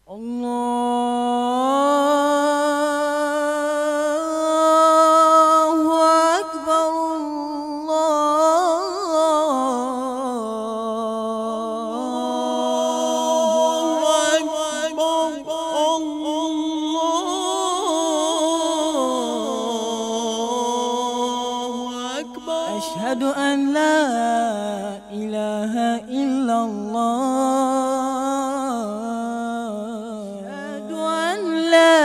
الله أكبر الله أكبر الله أكبر أشهد أن لا إله إلا الله أشهد أن لا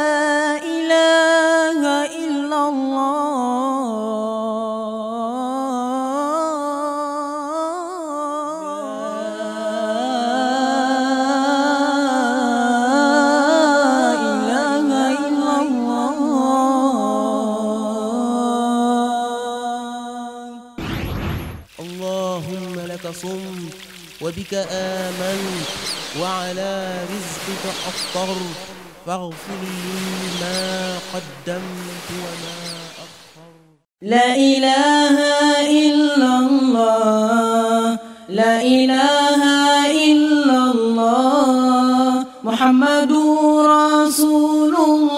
إله إلا الله لا إله إلا الله اللهم لك صمت وبك آمنت وعلى رزقك أفطرت فاغفر لي ما قدمت وما أخرت لا إله إلا الله لا إله إلا الله محمد رسول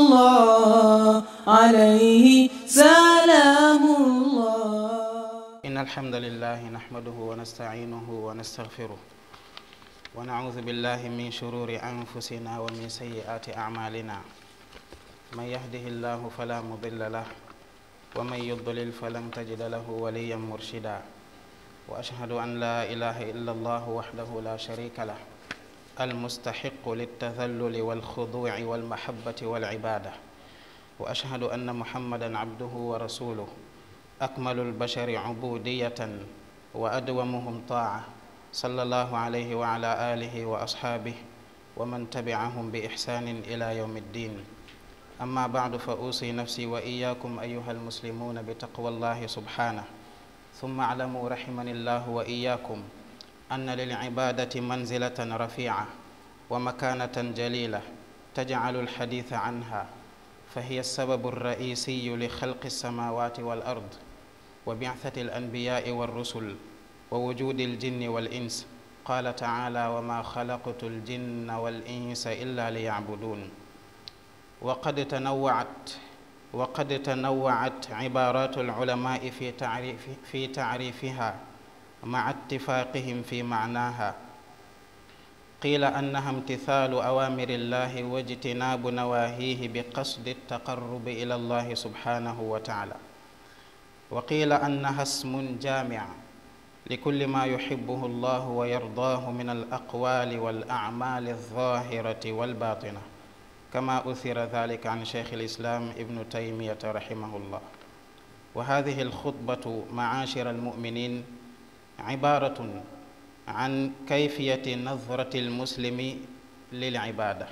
الله عليه سلام الله إن الحمد لله نحمده ونستعينه ونستغفره ونعوذ بالله من شرور أنفسنا ومن سيئات أعمالنا من يهده الله فلا مضل له ومن يضلل فلن تجد له وليا مرشدا وأشهد أن لا إله إلا الله وحده لا شريك له المستحق للتذلل والخضوع والمحبة والعبادة وأشهد أن محمدا عبده ورسوله أكمل البشر عبودية وأدومهم طاعة صلى الله عليه وعلى آله وأصحابه ومن تبعهم بإحسان إلى يوم الدين أما بعد فأوصي نفسي وإياكم أيها المسلمون بتقوى الله سبحانه ثم اعلموا رحمني الله وإياكم أن للعبادة منزلة رفيعة ومكانة جليلة تجعل الحديث عنها فهي السبب الرئيسي لخلق السماوات والأرض وبعثة الأنبياء والرسل ووجود الجن والإنس قال تعالى وما خلقت الجن والإنس إلا ليعبدون وقد تنوعت وقد تنوعت عبارات العلماء في تعريف في تعريفها مع اتفاقهم في معناها قيل أنها امتثال أوامر الله واجتناب نواهيه بقصد التقرب إلى الله سبحانه وتعالى وقيل أنها اسم جامع لكل ما يحبه الله ويرضاه من الأقوال والأعمال الظاهرة والباطنة كما أثر ذلك عن شيخ الإسلام ابن تيمية رحمه الله وهذه الخطبة معاشر المؤمنين عبارة عن كيفية نظرة المسلم للعبادة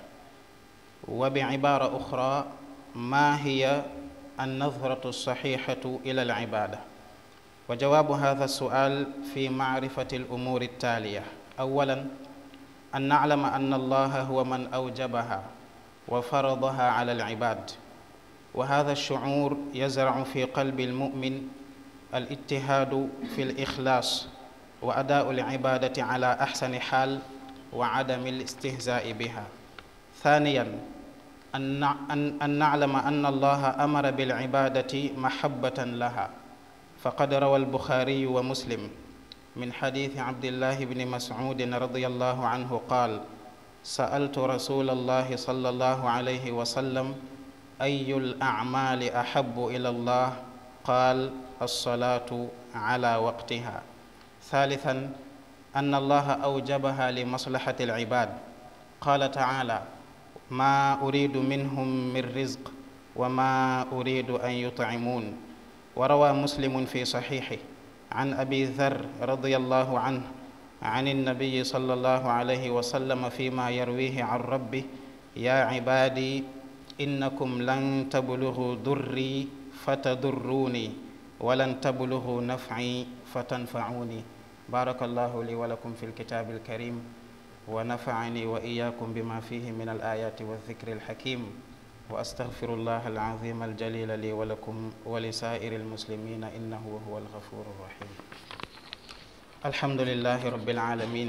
وبعبارة أخرى ما هي النظرة الصحيحة إلى العبادة وجواب هذا السؤال في معرفة الأمور التالية أولا أن نعلم أن الله هو من أوجبها وفرضها على العباد وهذا الشعور يزرع في قلب المؤمن الاجتهاد في الإخلاص وأداء العبادة على أحسن حال وعدم الاستهزاء بها ثانيا أن أن أن نعلم أن الله أمر بالعبادة محبة لها فقد روى البخاري ومسلم من حديث عبد الله بن مسعود رضي الله عنه قال سألت رسول الله صلى الله عليه وسلم أي الأعمال أحب إلى الله قال الصلاة على وقتها ثالثا أن الله أوجبها لمصلحة العباد قال تعالى ما أريد منهم من رزق وما أريد أن يطعمون وروى مسلم في صحيحه عن أبي ذر رضي الله عنه عن النبي صلى الله عليه وسلم فيما يرويه عن ربه يا عبادي إنكم لن تبلغوا ضري فتضروني ولن تبلغوا نفعي فتنفعوني بارك الله لي ولكم في الكتاب الكريم ونفعني وإياكم بما فيه من الآيات والذكر الحكيم وأستغفر الله العظيم الجليل لي ولكم ولسائر المسلمين إنه هو الغفور الرحيم الحمد لله رب العالمين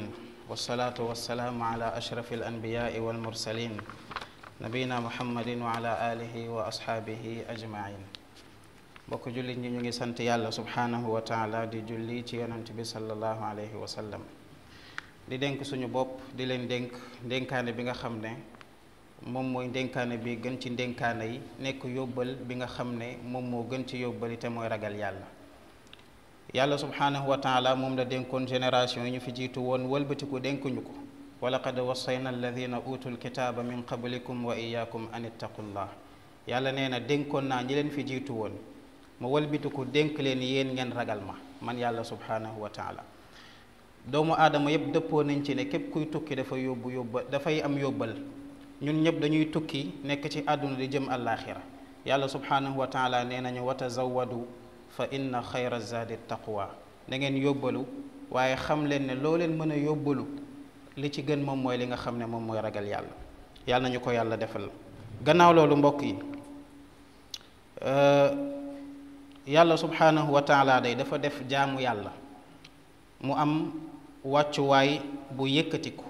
wasalaatu wasalaamu ala ashrafi alanbiyaai walmursalin nabiyina muhammadin wa ala alihi wa ashaabihi ajmain mbokk jullit ñi ñu ngi sant yàlla subhaanahu wa taala di julli ci yonent bi sallallahu alayhi wa sallam di dénk suñu bopp di leen dénk ndénkaane bi nga xam ne moom mooy ndénkaane bi gën ci ndénkaane yi nekk yóbbal bi nga xam ne moom moo gën ci yóbbali te mooy ragal yàlla yàlla subhaanahu wa taala moom la dénkoon génération yi ñu fi jiitu woon wëlbatiku dénkuñu ko wa laqad wassayna alladina utul kitaaba min qablikum wa iyaakum an ittaqullah yàlla nee na dénkoon naa ñi leen fi jiitu woon ma wëlbatiku dénk leen yéen ngeen ragal ma man yàlla subhaanahu wa taala doomu aadama yépp dëppoo nañ ci ne képp kuy tukki dafa yóbbu yóbba dafay am yóbbal ñun ñëpp dañuy tukki nekk ci àdduna di jëm àllaaxira yàlla subhaanahu wa taala nee nañu wa tazawadu fa inna xayra zaadi taqwa da ngeen yóbbalu waaye xam leen ne loo leen mën a yóbbalu li ci gën moom mooy li nga xam ne moom mooy ragal yàlla yàlla nañu ko yàlla defal gannaaw loolu mbokk yi yàlla subhaanahu wa taala day dafa def jaamu yàlla mu am wàccuwaay bu yëkkatiku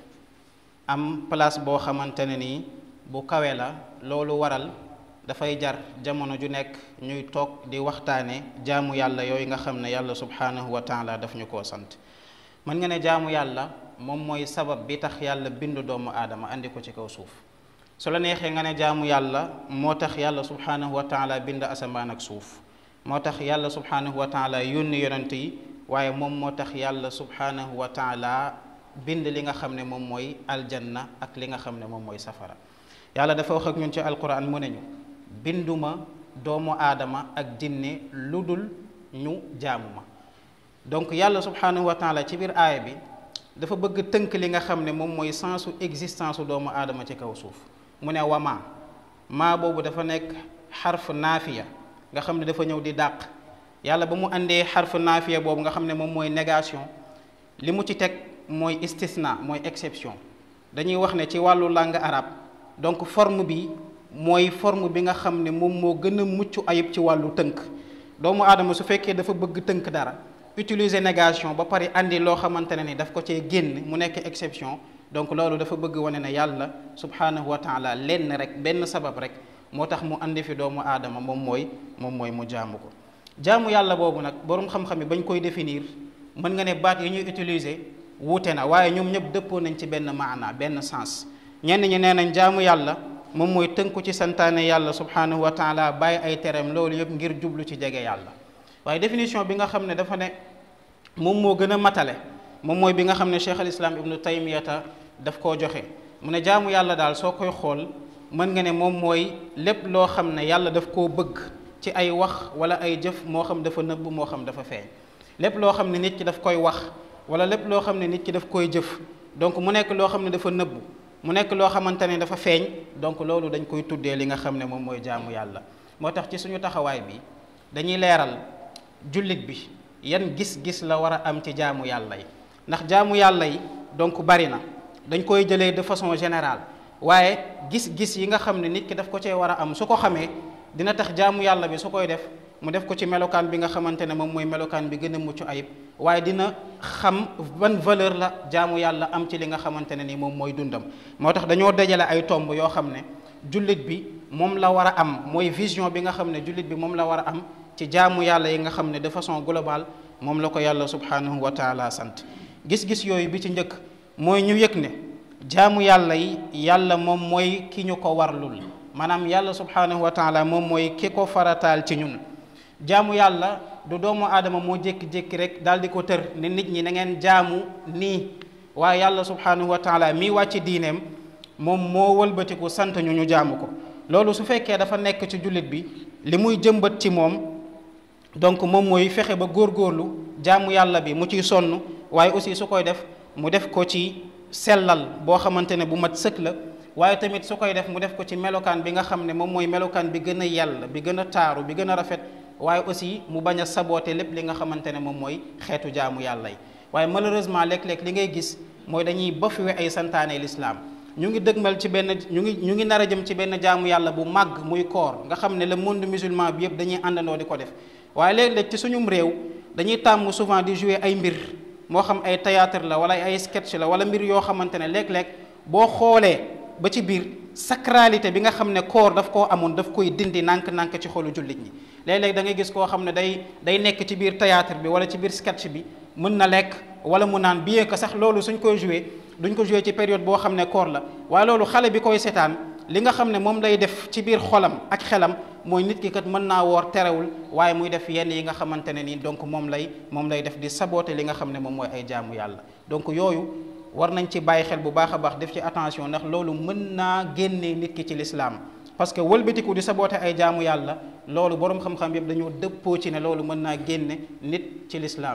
am place boo xamante ne nii bu kawe la loolu waral dafay jar jamono ju nekk ñuy toog di waxtaane jaamu yàlla yooyu nga xam ne yàlla subhaanahu wa taala daf ñu koo sant mën nga ne jaamu yàlla moom mooy sabab bi tax yàlla bindu doomu aadama andi ko ci kaw suuf su la neexee nga ne jaamu yàlla moo tax yàlla subhaanahu wa taala bind asamaan ak suuf moo tax yàlla subhaanahu wa taala yónni yonent yi waaye moom moo tax yàlla subhaanahu wa taala bind li nga xam ne moom mooy aljanna ak li nga xam ne moom mooy safara yàlla dafa wax ak ñun ci alquran mu ne ñu binduma doomu aadama ak jinne lu dul ñu jaamu ma donc yàlla subhaanahu wa taala ci biir aaya bi dafa bëgg tënk li nga xam ne moom mooy sensu existence su doomu aadama ci kaw suuf mu ne wama maa boobu dafa nekk xarf naafiya nga xam ne dafa ñëw di dàq yàlla ba mu àndee xarf naafiya boobu nga xam ne moom mooy négation li mu ci teg mooy istisna mooy exception dañuy wax ne ci wàllu langue arabe donc forme bi mooy forme bi nga xam ne moom moo gën a mucc ayib ci wàllu tënk doomu aadama su fekkee dafa bëgg tënk dara utiliser négation ba pare andi loo xamante ne ni daf ko cee génn mu nekk exception donc loolu dafa bëgg wane ne yàlla subhaanahu wa taala lenn rek benn sabab rek moo tax mu andi fi doomu aadama moom mooy moom mooy mu jaamu ko jaamu yàlla boobu nag boroom xam-xam yi bañ koy définir mën nga ne baat yi ñuy utiliser wuute na waaye ñoom ñëpp dëppoo nañ ci benn maana benn sens ñenn ñi nee nañ jaamu yàlla moom mooy tënku ci santaane yàlla subhaanahu wa taala bàyyi ay tereem loolu yëpp ngir jublu ci jege yàlla waaye définition bi nga xam ne dafa ne moom moo gën a matale moom mooy bi nga xam ne cheikh al islam ibnu taymiyata daf koo joxe mu ne jaamu yàlla daal soo koy xool mën nga ne moom mooy lépp loo xam ne yàlla daf koo bëgg ci ay wax wala ay jëf moo xam dafa nëbb moo xam dafa feeñ lépp loo xam ne nit ki daf koy wax wala lépp loo xam ne nit ki daf koy jëf donc mu nekk loo xam ne dafa nëbb mu nekk loo xamante ne dafa feeñ donc loolu dañ koy tuddee li nga xam ne moom mooy jaamu yàlla moo tax ci suñu taxawaay bi dañuy leeral jullit bi yan gis-gis la war a am ci jaamu yàlla yi ndax jaamu yàlla yi donc bari na dañ koy jëlee de façon générale waaye gis-gis yi nga xam ne nit ki daf ko cee war a am su ko xamee dina tax jaamu yàlla bi su koy def mu def ko ci melokaan bi nga xamante ne moom mooy melokaan bi gën a mucc ayib waaye dina xam ban valeur la jaamu yàlla am ci li nga xamante ne ni moom mooy dundam moo tax dañoo dajale ay tomb yoo xam ne jullit bi moom la war a am mooy vision bi nga xam ne jullit bi moom la war a am ci jaamu yàlla yi nga xam ne de façon globale moom la ko yàlla subhanahu wa taala sant gis-gis yooyu bi ci njëkk mooy ñu yëg ne jaamu yàlla yi yàlla moom mooy ki ñu ko warlul maanaam yàlla subhanahu wa taala moom mooy ki ko farataal ci ñun jaamu yàlla du doomu aadama moo jékki-jékki rek daal di ko tër ne nit ñi na ngeen jaamu nii waaye yàlla subhanahu wa taala mii wàcc diineem moom moo wëlbatiku sant ñu ñu jaamu ko loolu su fekkee dafa nekk ci jullit bi li muy jëmbat ci moom donc moom mooy fexe ba góorgóorlu jaamu yàlla bi mu ciy sonn waaye aussi su koy def mu def ko ci sellal boo xamante ne bu mat sëkk la waaye tamit su koy def mu def ko ci melokaan bi nga xam ne moom mooy melokaan bi gën a yàlla bi gën a taaru bi gën a rafet waaye aussi mu bañ a saboote lépp li nga xamante ne moom mooy xeetu jaamu yàlla yi waaye malheureusement léeg-léeg li ngay gis mooy dañuy bafuwe ay santaane lislaam ñu ngi dëgmal ci benn ñu ngi ñu ngi nar a jëm ci benn jaamu yàlla bu màgg muy koor nga xam ne le monde musulman bi yëpp dañuy àndandoo di ko def waaye léeg-léeg ci suñum réew dañuy tàmm souvent di jouer ay mbir moo xam ay théâtre la wala ay sketch la wala mbir yoo xamante ne léeg-léeg boo xoolee ba ci biir sacralité bi nga xam ne koor daf koo amoon daf koy dindi nànk-nànk ci xolu jullit ñi léeg-léeg da ngay gis koo xam ne day day nekk ci biir théâtre bi wala ci biir sketch bi mën na lekk wala mu naan bien que sax loolu suñ koy joué duñ ko joué ci période boo xam ne koor la waaye loolu xale bi koy seetaan li nga xam ne moom lay def ci biir xolam ak xelam mooy nit ki kat mën naa woor terewul waaye muy def yenn yi nga xamante ne nii donc moom lay moom lay def di saboter li nga xam ne moom mooy ay jaamu yàlla donc yooyu war nañ ci bàyyi xel bu baax a baax def ci attention ndax loolu mën naa génne nit ki ci lislaam parce que wëlbatiku di saboter ay jaamu yàlla loolu boroom xam-xam yëpp dañoo dëppoo ci ne loolu mën naa génne nit ci lislaam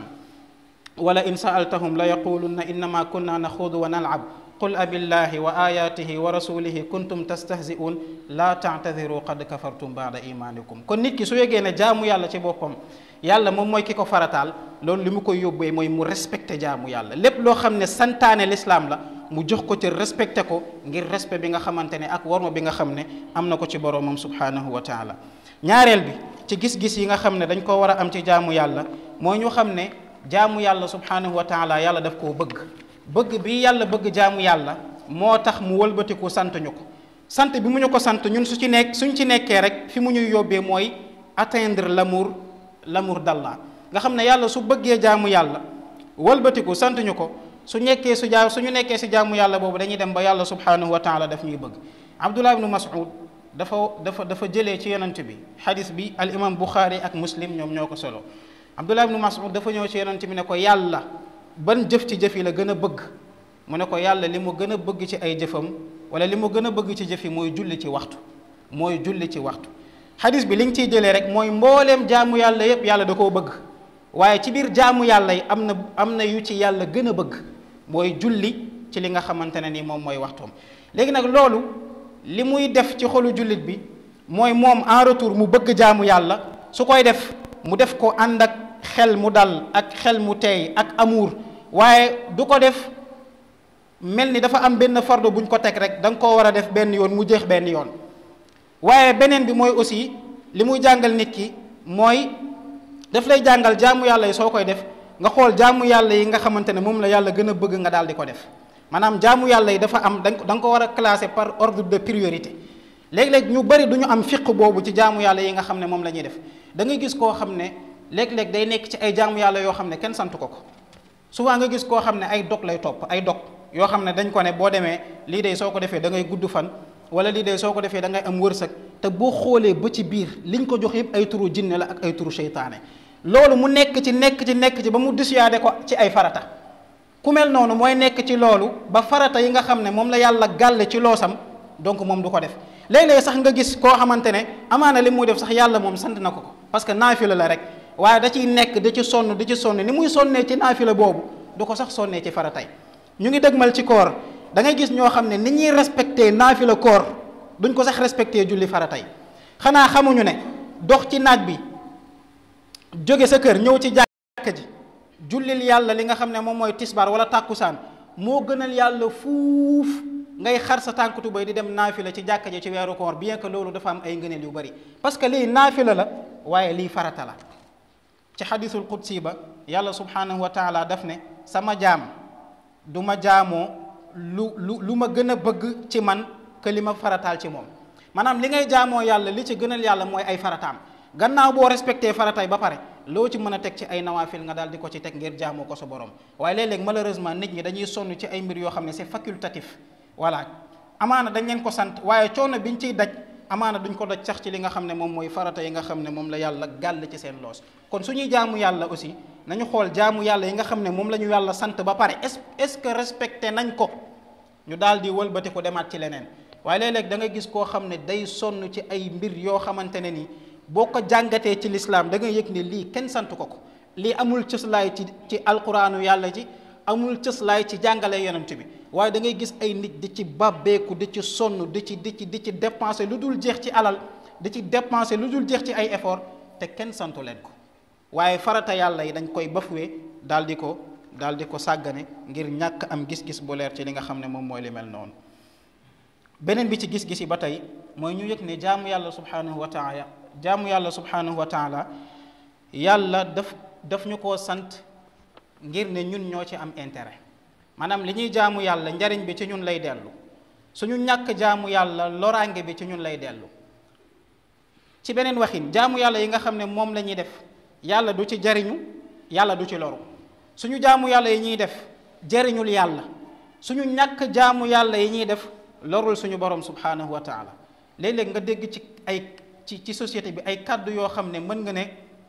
wala in saaltahum la yaqulunna innama kunna naxuudu wa nalab qul abillahi wa ayatihi wa rasulihi kuntum tastahzi'un la ta'tadiru qad kafartum ba'da imanikum kon nit ki su yegee ne jaamu yàlla ci boppam yàlla moom mooy ki ko farataal loolu li mu koy yóbbee mooy mu respecté jaamu yàlla lépp loo xam ne santaane lislaam la mu jox ko ci respecté ko ngir respect bi nga xamante ne ak warma bi nga xam ne am na ko ci boroomam subhanahu wa taala ñaareel bi ci gis-gis yi nga xam ne dañ ko war a am ci jaamu yàlla mooy ñu xam ne jaamu yàlla subhanahu wa taala yàlla daf koo bëgg bëgg bi yàlla bëgg jaamu yàlla moo tax mu wëlbatiku sant ñu ko sant bi mu ñu ko sant ñun su ci nekk suñ ci nekkee rek fi mu ñuy yóbbee mooy atteindre l'amour l'amour d'Allah nga xam ne yàlla su bëggee jaamu yàlla wëlbatiku sant ñu ko su nekkee su jaa suñu nekkee si jaamu yàlla boobu dañuy dem ba yàlla subhanahu wa taala daf ñuy bëgg Abdullah ibnu Mas'ud dafa dafa dafa jëlee ci yonent bi xadis bi al imam Bukhari ak muslim ñoom ñoo ko solo Abdullah ibnu Mas'ud dafa ñëw ci yonent bi ne ko yàlla ban jëf ci jëf yi la gën a bëgg mu ne ko yàlla li mu gën a bëgg ci ay jëfam wala li mu gën a bëgg ci jëf yi mooy julli ci waxtu mooy julli ci waxtu xadis bi li nga ciy jëlee rek mooy mbooleem jaamu yàlla yépp yàlla da koo bëgg waaye ci biir jaamu yàlla yi am na am na yu ci yàlla gën a bëgg mooy julli ci li nga xamante ne ni moom mooy waxtoom léegi nag loolu li muy def ci xolu jullit bi mooy moom en retour mu bëgg jaamu yàlla su koy def mu def ko ànd ak xel mu dal ak xel mu teey ak amour waaye du ko def mel ni dafa am benn fardo buñ ko teg rek da nga koo war a def benn yoon mu jeex benn yoon waaye beneen bi mooy aussi li muy jàngal nit ki mooy daf lay jàngal jaamu yàlla yi soo koy def nga xool jaamu yàlla yi nga xamante ne moom la yàlla gën a bëgg nga daal di ko def maanaam jaamu yàlla yi dafa am da nga ko war a classer par ordre de priorité léeg-léeg ñu bari du ñu am fiq boobu ci jaamu yàlla yi nga xam ne moom la ñuy def da ngay gis koo xam ne léeg-léeg day nekk ci ay jaamu yàlla yoo xam ne kenn sant ko ko souvent nga gis koo xam ne ay dog lay topp ay dog yoo xam ne dañ ko ne boo demee lii de soo ko defee da ngay gudd fan wala lii de soo ko defee da ngay am wërsëg te boo xoolee ba ci biir liñ ko jox yëpp ay turu jinne la ak ay turu seytaane loolu mu nekk ci nekk ci nekk ci ba mu dissuadé ko ci ay farata ku mel noonu mooy nekk ci loolu ba farata yi nga xam ne moom la yàlla gàlle ci loosam donc moom du ko def léeg-léeg sax nga gis koo xamante ne amaana li muy def sax yàlla moom sant na ko ko parce que naafila la rek waaye da ciy nekk di ci sonn di ci sonn ni muy sonnee ci naafila boobu du ko sax sonnee ci faratay ñu ngi dëgmal ci koor da ngay gis ñoo xam ne ni ñuy respecté naafila koor duñ ko sax respecté julli faratay xanaa xamuñu ne dox ci naaj bi jóge sa kër ñëw ci jàkka ji jullil yàlla li nga xam ne moom mooy tisbaar wala tàkkusaan moo gënal yàlla fuuf ngay xar sa tànk tubéy di dem naafila ci jàkka ji ci weeru koor bien que loolu dafa am ay ngëneel yu bari parce que lii naafila la waaye lii farata la ci xadisul qudsi ba yàlla subhanahu wa taala daf ne sama jaam du ma jaamoo lu lu lu ma gën a bëgg ci man que li ma farataal ci moom maanaam li ngay jaamoo yàlla li ci gënal yàlla mooy ay farataam gannaaw boo respecté faratay ba pare loo ci mën a teg ci ay nawaafil nga daal di ko ci teg ngir jaamoo ko sa borom waaye léeg-léeg malheureusement nit ñi dañuy sonn ci ay mbir yoo xam ne c'est facultatif voilà amaana dañ leen ko sant waaye coono biñ ciy daj amaana duñ ko daj sax ci li nga xam ne moom mooy farata yi nga xam ne moom la yàlla gàll ci seen loos kon suñuy jaamu yàlla aussi nañu xool jaamu yàlla yi nga xam ne moom la ñu yàlla sant ba pare est est-ce que respecté nañ ko ñu daal di wëlbati ko demaat ci leneen waaye léeg-léeg da nga gis koo xam ne day sonn ci ay mbir yoo xamante ne ni boo ko jàngatee ci lislaam da nga yëg ne lii kenn sant ko ko lii amul cëslaay ci ci alquraanu yàlla ji amul cëslaay ci jàngale yonent bi waaye da ngay gis ay nit di ci babbeeku di ci sonn di ci di ci di ci dépenser lu dul jeex ci alal di ci dépenser lu dul jeex ci ay effort te kenn santu leen ko waaye farata yàlla yi dañ koy bafuwee daal di ko daal di ko sàggane ngir ñàkk am gis-gis bu leer ci li nga xam ne moom mooy li mel noonu beneen bi ci gis-gis yi ba tey mooy ñu yëg ne jaamu yàlla subhanahu wa taala jaamu yàlla subhanahu wa taala yàlla daf daf ñu koo sant ngir ne ñun ñoo ci am intérêt maanaam li ñuy jaamu yàlla njariñ bi ci ñun lay dellu suñu ñàkk jaamu yàlla loraange bi ci ñun lay dellu ci beneen waxin jaamu yàlla yi nga xam ne moom la ñuy def yàlla du ci jariñu yàlla du ci loru suñu jaamu yàlla yi ñuy def jariñul yàlla suñu ñàkk jaamu yàlla yi ñuy def lorul suñu borom subhanahu wa taala léeg-léeg nga dégg ci ay ci ci société bi ay kàddu yoo xam ne mën nga ne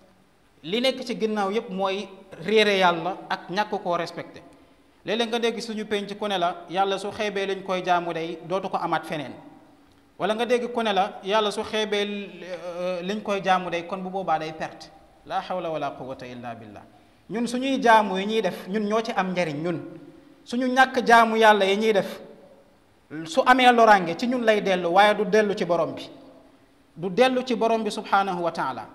li nekk ci ginnaaw yépp mooy réere yàlla ak ñàkk koo respecté léeg-léeg nga dégg suñu penc ku ne la yàlla su xeebee lañ koy jaamu day dootu ko amaat feneen wala nga dégg ku ne la yàlla su xeebee liñ koy jaamu day kon bu boobaa day perte la hawla wala quwwata illa billah ñun suñuy jaamu yi ñuy def ñun ñoo ci am njariñ ñun suñu ñàkk jaamu yàlla yi ñuy def su amee loraange ci ñun lay dellu waaye du dellu ci borom bi du dellu ci borom bi subhanahu wa taala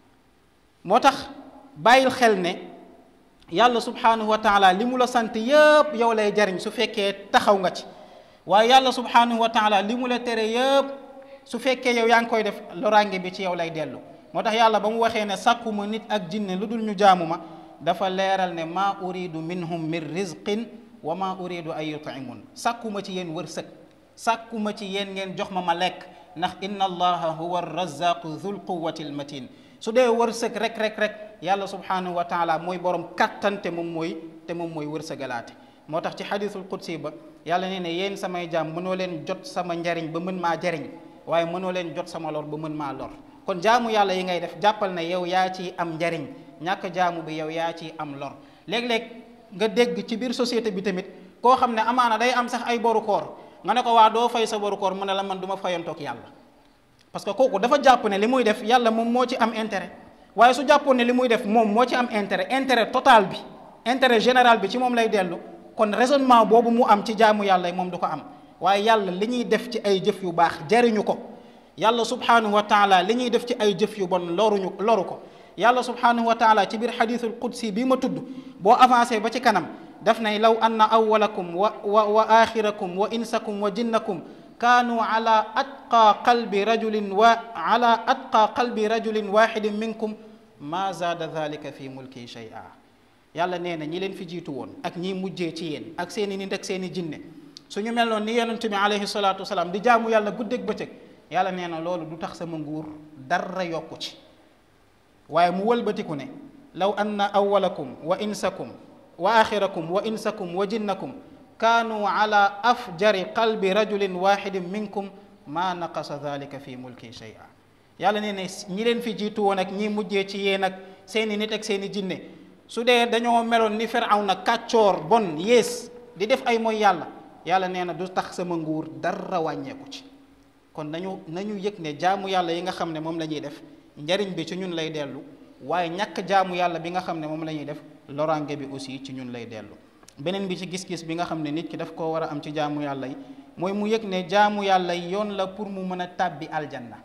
moo tax bàyyil xel ne yàlla subhanahu wa taala li mu la sant yëpp yow lay jariñ su fekkee taxaw nga ci waaye yàlla subhanahu wa taala li mu la tere yëpp su fekkee yow yaa ngi koy def loraange bi ci yow lay dellu moo tax yàlla ba mu waxee ne sàkkuma nit ak jinne lu dul ñu jaamu ma dafa leeral ne maa uridu minhum min rizqin wa maa uridu an yut'imun sàkkuma ci yéen wërsëg sàkkuma ci yéen ngeen jox ma ma lekk ndax inna allaha huwa arrazaqu dhul quwwati almatin su dee wërsëg rek rek rek yàlla subhanahu wa taala mooy borom kattan te moom mooy te moom mooy wërsëgalaate moo tax ci xadisul qudsi ba yàlla nee ne yéen samay jaam mënoo leen jot sama njariñ ba mën maa jariñ waaye mënoo leen jot sama lor ba mën maa lor kon jaamu yàlla yi ngay def jàppal na yow yaa ciy am njariñ ñàkk jaamu bi yow yaa ciy am lor léeg-léeg nga dégg ci biir société bi tamit koo xam ne amaana day am sax ay boru koor nga ne ko waa doo fay sa boru koor mu ne la man du ma fayantoog yàlla parce que kooku dafa jàpp ne li muy def yàlla moom moo ci am intérêt waaye su jàppoon ne li muy def moom moo ci am intérêt intérêt total bi intérêt général bi ci moom lay dellu kon raisonnement boobu mu am ci jaamu yàlla moom du ko am waaye yàlla li ñuy def ci ay jëf yu baax jariñu ko yàlla subhanahu wa taala li ñuy def ci ay jëf yu bon loruñu loru ko yàlla subhanahu wa taala ci biir xadiisul qudsi bi ma tudd boo avancé ba ci kanam daf nay law anna awwalakum wa wa wa axirakum wa insakum wa jinnakum kaanu ala atqa qalbi rajulin wa ala atqa qalbi rajulin waxidin minkum ma zaada dalika fi mulki shay'a yàlla nee na ñi leen fi jiitu woon ak ñi mujjee ci yéen ak seeni nit ak seeni jinne suñu mel noonu ni yonente bi alayhi salaatu wasalaam di jaamu yàlla guddeeg bëccëg yàlla nee na loolu du tax sama nguur dara yokku ci waaye mu wëlbatiku ne law anna awwalakum wa insakum wa axirakum wa insakum wa jinnakum kaanu ala afjari qalbi rajulin waxidin minkum ma naqasa dalika fi mulki shay'a yàlla nee ne ñi leen fi jiitu woon ak ñi mujjee ci yéen ak seeni nit ak seeni jinne su dee dañoo meloon ni Firawna kàccoor bon yées di def ay mooy yàlla yàlla nee na du tax sama nguur dara wàññeeku ci kon nañu nañu yëg ne jaamu yàlla yi nga xam ne moom la ñuy def njariñ bi ci ñun lay dellu waaye ñàkk jaamu yàlla bi nga xam ne moom la ñuy def loraange bi aussi ci ñun lay dellu beneen bi ci gis-gis bi nga xam ne nit ki daf koo war a am ci jaamu yàlla yi mooy mu yëg ne jaamu yàlla yi yoon la pour mu mën a tàbbi aljanna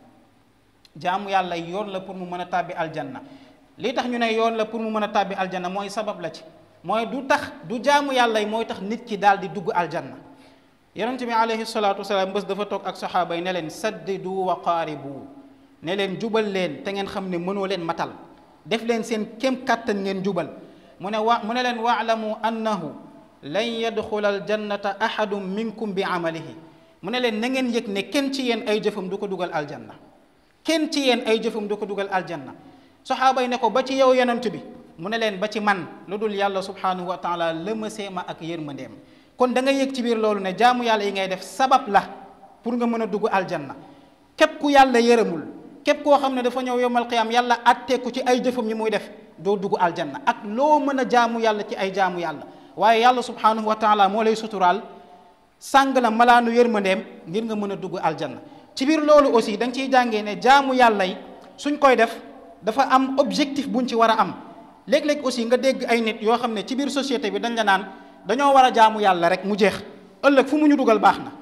jaamu yàlla yi yoon la pour mu mën a tàbbi aljanna li tax ñu ne yoon la pour mu mën a tàbbi aljanna mooy sabab la ci mooy du tax du jaamu yàlla yi mooy tax nit ki daal di dugg aljanna yonente bi alayhi salaatu wasalaam bés dafa toog ak saxaaba yi ne leen saddidu wa qaaribu ne leen jubal leen te ngeen xam ne mënoo leen matal def leen seen kem kàttan ngeen jubal mu ne wa mu ne leen waalamu annahu lan yadxula aljannata ahadun minkum bi amalihi mu ne leen na ngeen yëg ne kenn ci yéen ay jëfam du ko dugal aljanna kenn ci yéen ay jëfam du ko dugal aljanna saxaaba yi ne ko ba ci yow yonent bi mu ne leen ba ci man lu dul yàlla subhanahu wa taala lëmasee ma ak yërmandeem kon da nga yëg ci biir loolu ne jaamu yàlla yi ngay def sabab la pour nga mën a dugg aljanna képp ku yàlla yërëmul képp koo xam ne dafa ñëw yomal qiyaam yàlla atteeku ci ay jëfam yi muy def doo dugg aljanna ak loo mën a jaamu yàlla ci ay jaamu yàlla waaye yàlla subhanahu wa taala moo lay suturaal sàng la malaanu yërmandeem ngir nga mën a dugg aljanna ci biir loolu aussi da nga ciy jàngee ne jaamu yàlla yi suñ koy def dafa am objectif buñ ci war a am léeg-léeg aussi nga dégg ay nit yoo xam ne ci biir société bi dañ la naan dañoo war a jaamu yàlla rek mu jeex ëllëg fu mu ñu dugal baax na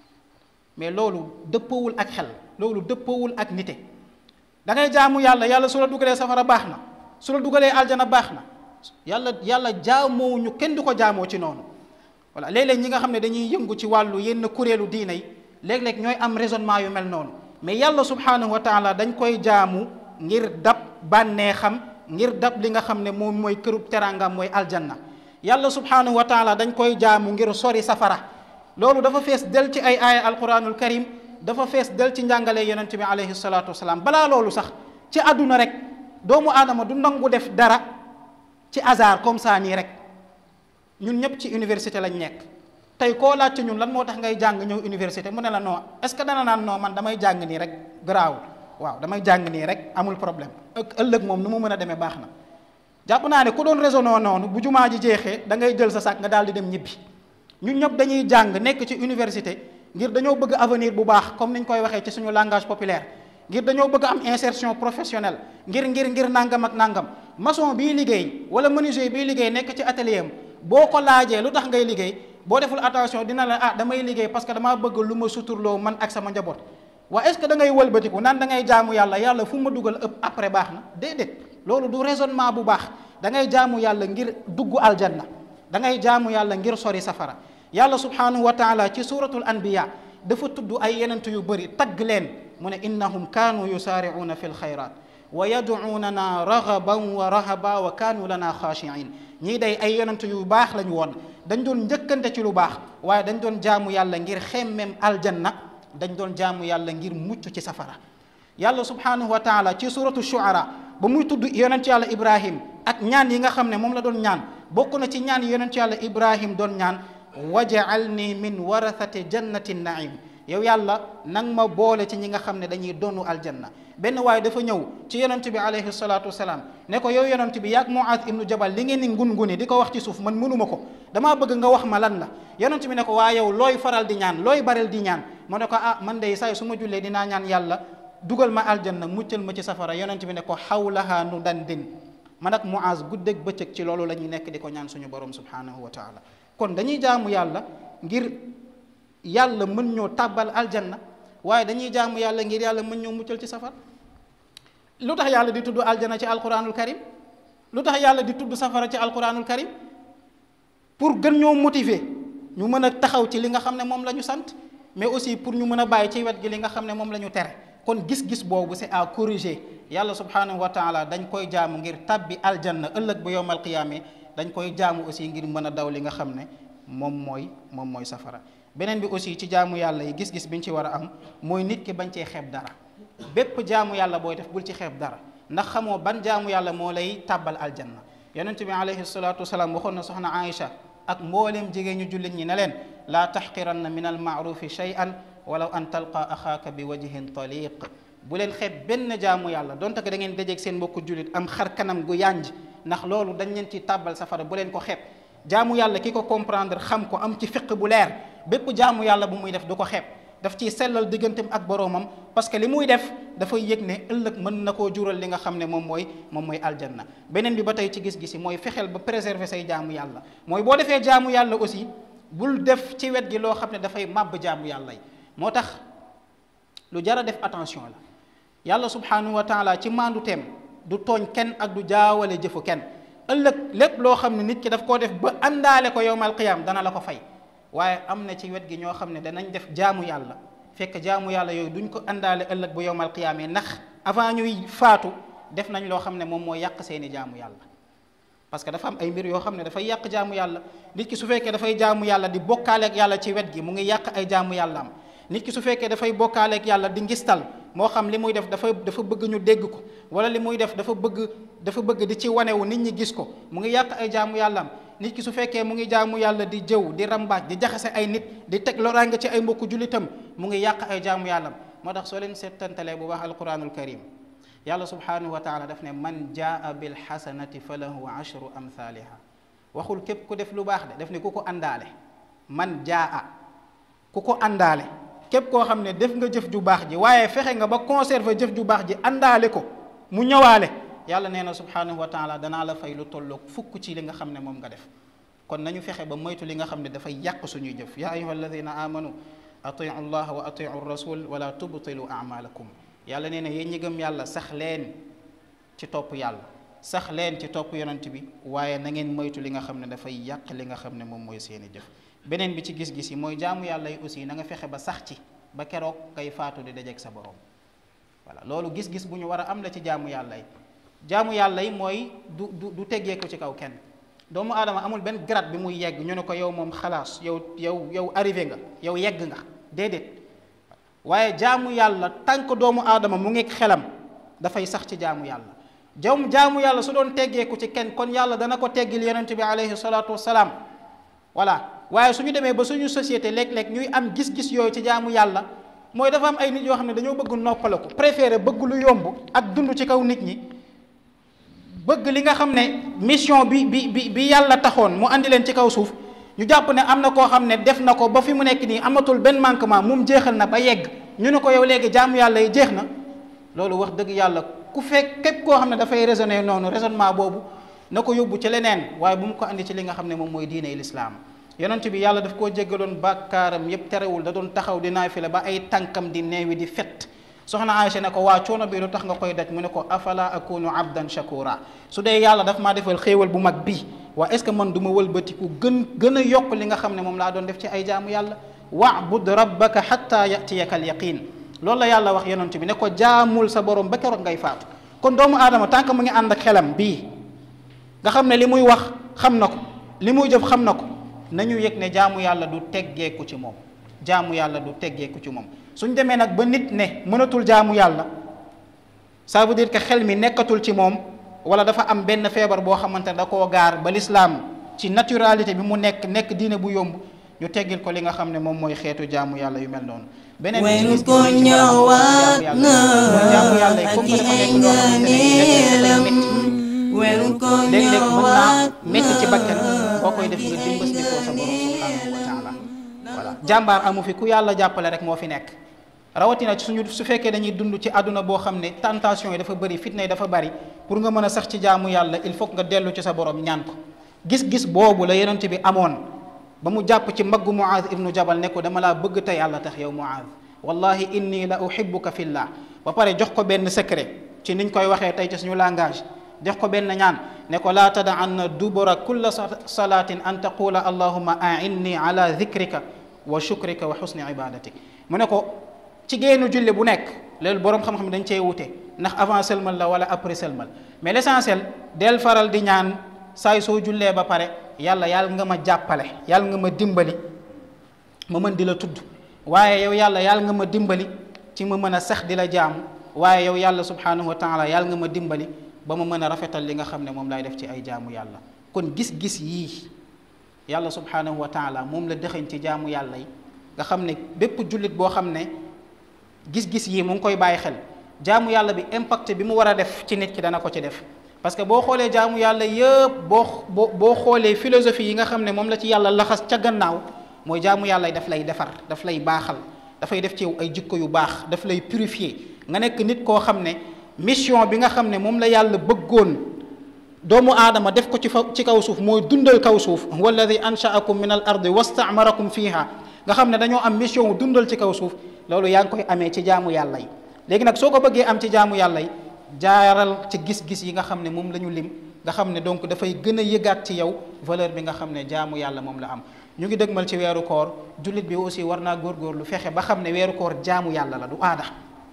mais loolu dëppoowul ak xel loolu dëppoowul ak nite da ngay jaamu yàlla yàlla su la dugalee safara baax na su la dugalee aljana baax na yàlla yàlla jaamoo ñu kenn du ko jaamoo ci noonu voilà léeg-léeg ñi nga xam ne dañuy yëngu ci wàllu yenn kuréelu diina yi léeg-léeg ñooy am raisonnement yu mel noonu mais yàlla subhanahu wa taala dañ koy jaamu ngir dab bànnee xam ngir dab li nga xam ne moom mooy kërub teraangam mooy aljanna yàlla subhanahu wa taala dañ koy jaamu ngir sori safara loolu dafa fees del ci ay aaya alquranul karim dafa fees del ci njàngale yonente bi alayhi salatu wasalaam balaa loolu sax ci àdduna rek doomu aadama du nangu def dara ci hasard comme ça nii rek ñun ñëpp ci université lañ nekk tey koo laaj ci ñun lan moo tax ngay jàng ñëw université mu ne la non est-ce que dana naan non man damay jàng nii rek garaawul waaw damay jàng nii rek amul problème ëllëg moom nu mu mën a demee baax na jàpp naa ne ku doon raisonné noonu bu jumaa ji jeexee da ngay jël sa sac nga daal di dem ñibbi ñun ñëpp dañuy jàng nekk ci université ngir dañoo bëgg avenir bu baax comme niñ koy waxee ci suñu langage populaire ngir dañoo bëgg am insertion professionnelle ngir ngir ngir nangam ak nangam maçon bii liggéey wala menuisier bii liggéey nekk ci atelier am boo ko laajee lu tax ngay liggéey boo deful attention dina la ah damay liggéey parce que damaa bëgg lu ma suturloo man ak sama njaboot waa est-ce que da ngay wëlbatiku naan da ngay jaamu yàlla yàlla fu ma dugal ëpp après baax na déedéet loolu du raisonnement bu baax da ngay jaamu yàlla ngir dugg aljanna da ngay jaamu yàlla ngir sori safara yàlla subhanahu wa taala ci suratul anbiya dafa tudd ay yenent yu bëri tagg leen mu ne innahum kaanu yusaaricuuna fi lxayrat wa yadcuunana ragaban wa rahaba wa kaanu lana xaashiin ñii day ay yonent yu baax lañu woon dañ doon njëkkante ci lu baax waaye dañ doon jaamu yàlla ngir xemmem aljanna dañ doon jaamu yàlla ngir mucc ci safara yàlla subhanahu wa taala ci suratu shuara ba muy tudd yonent yàlla ibrahim ak ñaan yi nga xam ne moom la doon ñaan bokk na ci ñaan yi yonent yàlla ibrahim doon ñaan waj'alni min warathati jannati naim yow yàlla nang ma boole ci ñi nga xam ne dañuy doonu aljanna benn waaye dafa ñëw ci yonent bi alayhi salatu wasalaam ne ko yow yonent bi yaag Muaz ibnu Jabal li ngeen ni ngun-nguni di ko wax ci suuf man mënuma ko damaa bëgg nga wax ma lan la yonent bi ne ko waa yow looy faral di ñaan looy barel di ñaan mu ne ko ah man day saay su ma jullee dinaa ñaan yàlla dugal ma aljanna muccal ma ci safara yonent bi ne ko xawlaha nu dandin man ak Muaz guddeeg bëccëg ci loolu la ñuy nekk di ko ñaan suñu borom subhanahu wa taala kon dañuy jaamu yàlla ngir yàlla mën ñoo tàbbal aljanna waaye dañuy jaamu yàlla ngir yàlla mën ñoo muccal ci safar lu tax yàlla di tudd aljanna ci alquranul karim lu tax yàlla di tudd safara ci alquranul karim pour gën ñoo motiver ñu mën a taxaw ci li nga xam ne moom la ñu sant mais aussi pour ñu mën a bàyyi ci wet gi li nga xam ne moom la ñu tere kon gis-gis boobu c'est à corriger yàlla subhanahu wa taala dañ koy jaamu ngir tabbi aljanna ëllëg ba yowmal qiyaame dañ koy jaamu aussi ngir mën a daw li nga xam ne moom mooy moom mooy safara beneen bi aussi ci jaamu yàlla yi gis-gis bi ñu ci war a am mooy nit ki bañ cee xeeb dara bépp jaamu yàlla booy def bul ci xeeb dara ndax xamoo ban jaamu yàlla moo lay tàbbal aljanna yonent bi alayhi salaatu wasalaam waxoon na soxna Aïcha ak mbooleem jigéen ñu jullit ñi ne leen laa taxqiranna min al maarufi shay'an walaw an talqa axaaka bi wajhin taliq bu leen xeeb benn jaamu yàlla donte ko da ngeen dajeeg seen mbokku jullit am xar kanam gu yànj ndax loolu dañ leen ci tàbbal safara bu leen ko xeeb jaamu yàlla ki ko comprendre xam ko am ci fiq bu leer bépp jaamu yàlla bu muy def du ko xeeb daf ciy sellal digganteem ak boroomam parce que li muy def dafay yëg ne ëllëg mën na koo jural li nga xam ne moom mooy moom mooy aljanna beneen bi ba tey ci gis-gisi mooy fexeel ba préserver say jaamu yàlla mooy boo defee jaamu yàlla aussi bul def ci wet gi loo xam ne dafay màbb jaamu yàlla yi moo tax lu jar a def attention la yàlla subhanahu wa taala ci maandu teem du tooñ kenn ak du jaawale jëfu kenn ëllëg lépp loo xam ne nit ki daf koo def ba àndaale ko yowmal qiyaam dana la ko fay waaye am na ci wet gi ñoo xam ne danañ def jaamu yàlla fekk jaamu yàlla yooyu duñ ko àndaale ëllëg bu yowmal qiyaamee ndax avant ñuy faatu def nañ loo xam ne moom mooy yàq seeni jaamu yàlla parce que dafa am ay mbir yoo xam ne dafay yàq jaamu yàlla nit ki su fekkee dafay jaamu yàlla di bokkaaleeg yàlla ci wet gi mu ngi yàq ay jaamu yàlla am nit ki su fekkee dafay bokkaaleeg yàlla di ngistal moo xam li muy def dafa dafa bëgg ñu dégg ko wala li muy def dafa bëgg dafa bëgg di ci wanewu nit ñi gis ko mu ngi yàq ay jaamu yàlla am nit ki su fekkee mu ngi jaamu yàlla di jëw di rambaaj di jaxase ay nit di teg loraange ci ay mbokku jullitam mu ngi yàq ay jaamu yàlla am moo tax soo leen seetantalee bu baax alquranul karim yàlla subhanahu wa taala daf ne man jaa bil xasanati fa lahu ashru amthaliha waxul képp ku def lu baax de daf ne ku ko àndaale man jaa ku ko àndaale képp koo xam ne def nga jëf ju baax ji waaye fexe nga ba conserver jëf ju baax ji àndaale ko mu ñëwaale yàlla nee na subhanahu wa taala danaa la fay lu tolloog fukk ci li nga xam ne moom nga def kon nañu fexe ba moytu li nga xam ne dafay yàq suñuy jëf ya ayuha alladina amanu atiu allah wa atiu rasul wala tubtilu amalakum yàlla nee na yéen ñi gëm yàlla sax leen ci topp yàlla sax leen ci topp yonent bi waaye na ngeen moytu li nga xam ne dafay yàq li nga xam ne moom mooy seeni jëf beneen bi ci gis-gis yi mooy jaamu yàlla yi aussi na nga fexe ba sax ci ba keroog kay faatu di dajeeg sa borom voilà loolu gis-gis bu ñu war a am la ci jaamu yàlla yi jaamu yàlla yi mooy du du du teggeeku ci kaw kenn doomu aadama amul benn grade bi muy yegg ñu ne ko yow moom xalaas yow yow yow arrivé nga yow yegg nga déedéet waaye jaamu yàlla tànk doomu aadama mu ngi xelam dafay sax ci jaamu yàlla jawm jaamu yàlla su doon teggeeku ci kenn kon yàlla dana ko teggil yonent bi alayhi salaatu wassalaam voilà waaye su ñu demee ba suñu société léeg-léeg ñuy am gis-gis yooyu ci jaamu yàlla mooy dafa am ay nit yoo xam ne dañoo bëgg noppaleku préféré bëgg lu yomb ak dund ci kaw nit ñi bëgg li nga xam ne mission bi bi bi bi yàlla taxoon mu andi leen ci kaw suuf ñu jàpp ne am na koo xam ne def na ko ba fi mu nekk nii amatul benn manquement moom jeexal na ba yegg ñu ne ko yow léegi jaamu yàlla yi jeex na loolu wax dëgg yàlla ku fekk képp koo xam ne dafay raisonner noonu raisonnement boobu na ko yóbbu ci leneen waaye bu mu ko andi ci li nga xam ne moom mooy diine lislaam yonent bi yàlla daf koo jéggaloon bàkkaaram yépp terewul da doon taxaw di naafila ba ay tànkam di neewi di fet soxna Aïcha ne ko waa coono bi lu tax nga koy daj mu ne ko afala akunu abdan shakura su dee yàlla daf maa defal xéewal bu mag bi waa est ce que man du ma wëlbatiku gën gën a yokk li nga xam ne moom laa doon def ci ay jaamu yàlla wa'bud rabbaka hatta yatiyaka al yaqin loolu la yàlla wax yonent bi ne ko jaamul sa borom ba keroog ngay faatu kon doomu aadama tant que mu ngi ànd ak xelam bii nga xam ne li muy wax xam na ko li muy jëf xam na ko nañu yëg ne jaamu yàlla du teggeeku ci moom jaamu yàlla du teggeeku ci moom suñ demee nag ba nit ne mënatul jaamu yàlla ça veut dire que xel mi nekkatul ci moom wala dafa am benn feebar boo xamante ne da koo gaar ba lislaam ci naturalité bi mu nekk nekk diine bu yomb ñu teggil ko li nga xam ne moom mooy xeetu jaamu yàlla yu mel noonu beneen weeru ko ñëwaat na ak i ay ngëneelam weeru ko léeg-léeg mën naa ñëwaat métti ci bakkan boo koy def nga dimbas di koo sa borom subhanahu wa taala voilà jàmbaar amu fi ku yàlla jàppale rek moo fi nekk rawatina ci suñu su fekkee dañuy dund ci àdduna boo xam ne tentation yi dafa bëri fitna yi dafa bëri pour nga mën a sax ci jaamu yàlla il faut nga dellu ci sa borom ñaan ko gis-gis boobu la yonent bi amoon ba mu jàpp ci mbaggu Muaz ibnu Jabal ne ko dama laa bëgg te yàlla tax yow Muaz wallahi inni la uhibbuka fillah ba pare jox ko benn secret ci niñ koy waxee tey ci suñu langage jox ko benn ñaan ne ko laa tada'anna dubura kulla salatin an taqula allahumma a'inni ala dhikrika wa shukrika wa husni ibadatik mu ne ko ci génnu julli bu nekk loolu boroom xam-xam dañ cee wute ndax avant sëlmal la wala après sëlmal mais l'essentiel del faral di ñaan saay soo jullee ba pare yàlla yàlla nga ma jàppale yàlla nga ma dimbali ma mën di la tudd waaye yow yàlla yàlla nga ma dimbali ci ma mën a sax di la jaamu waaye yow yàlla subhanahu wa taala yàlla nga ma dimbali ba ma mën a rafetal li nga xam ne moom lay def ci ay jaamu yàlla kon gis-gis yii yàlla subhanahu wa taala moom la dëxañ ci jaamu yàlla yi nga xam ne bépp jullit boo xam ne gis-gis yii mu ngi koy bàyyi xel jaamu yàlla bi impact bi mu war a def ci nit ki dana ko ci def parce que boo xoolee jaamu yàlla yëpp boo boo boo xoolee philosophie yi nga xam ne moom la ci yàlla laxas ca gannaaw mooy jaamu yàlla yi daf lay defar daf lay baaxal dafay def ci yow ay jikko yu baax daf lay purifier nga nekk nit koo xam ne mission bi nga xam ne moom la yàlla bëggoon doomu aadama def ko ci fa ci kaw suuf mooy dundal kaw suuf walladi anshaakum min al ardi wastaamarakum fiha nga xam ne dañoo am mission wu dundal ci kaw suuf loolu yaa ngi koy amee ci jaamu yàlla yi léegi nag soo ko bëggee am ci jaamu yàlla yi jaaral ci gis-gis yi nga xam ne moom la ñu lim nga xam ne donc dafay gën a yëgaat ci yow valeur bi nga xam ne jaamu yàlla moom la am ñu ngi dëgmal ci weeru koor jullit bi aussi war naa góorgóorlu fexe ba xam ne weeru koor jaamu yàlla la du aada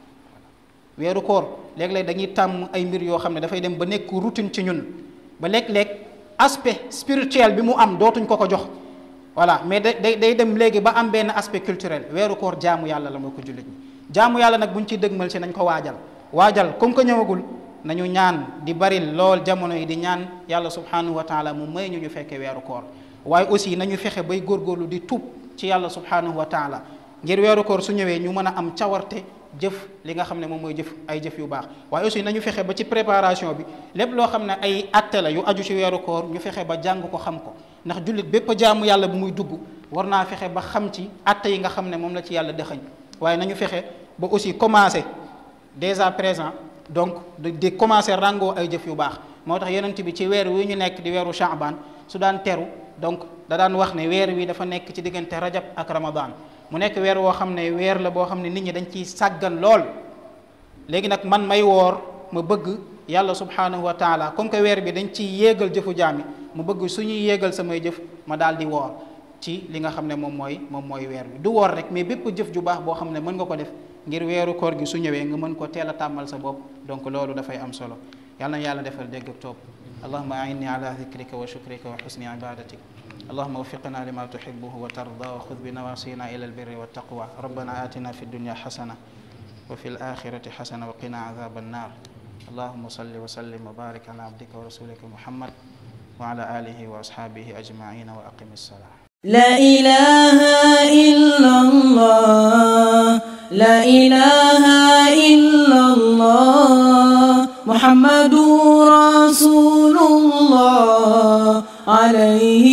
weeru koor léeg-léeg dañuy tàmm ay mbir yoo xam ne dafay dem ba nekk routine ci ñun ba léeg-léeg aspect spirituel bi mu am dootuñ ko ko jox voilà mais day day dem léegi ba am benn aspect culturel weeru koor jaamu yàlla la moo ko jullit ñi jaamu yàlla nag buñ ciy dëgmal ci nañ ko waajal waajal comme que ñëwagul nañu ñaan di bari lool jamono yi di ñaan yàlla subhanahu wa taala mu may ñu ñu fekkee weeru koor waaye aussi nañu fexe bay góorgóorlu di tuub ci yàlla subhanahu wa taala ngir weeru koor su ñëwee ñu mën a am cawarte jëf li nga xam ne moom mooy jëf ay jëf yu baax waaye aussi nañu fexe ba ci préparation bi lépp loo xam ne ay atte la yu aju ci weeru koor ñu fexe ba jàng ko xam ko ndax jullit bépp jaamu yàlla bu muy dugg war naa fexe ba xam ci atte yi nga xam ne moom la ci yàlla dëxañ waaye nañu fexe ba aussi commencer dès à présent donc di commencer rangoo ay jëf yu baax moo tax yonent bi ci weer wi ñu nekk di weeru Shaaban su daan teru donc da daan wax ne weer wi dafa nekk ci diggante rajab ak ramadan mu nekk weer woo xam ne weer la boo xam ne nit ñi dañ ciy sàggan lool léegi nag man may woor ma bëgg yàlla subhanahu wa taala comme que weer bi dañ ciy yéegal jëfu jaami mu bëgg suñuy yéegal samay jëf ma daal di woor ci li nga xam ne moom mooy moom mooy weer bi du woor rek mais bépp jëf ju baax boo xam ne mën nga ko def ngir weeru koor gi su ñëwee nga mën ko teel a tàmmal sa bopp donc loolu dafay am solo yàlla na yàlla defal dégg ak topp allahuma ainni ala dikrika wa shukrika wa xusni ibadatik اللهم وفقنا لما تحبه وترضى وخذ بنواصينا إلى البر والتقوى ربنا آتنا في الدنيا حسنة وفي الآخرة حسنة وقنا عذاب النار اللهم صل وسلم وبارك على عبدك ورسولك محمد وعلى آله وأصحابه أجمعين وأقم الصلاة لا إله إلا الله لا إله إلا الله محمد رسول الله عليه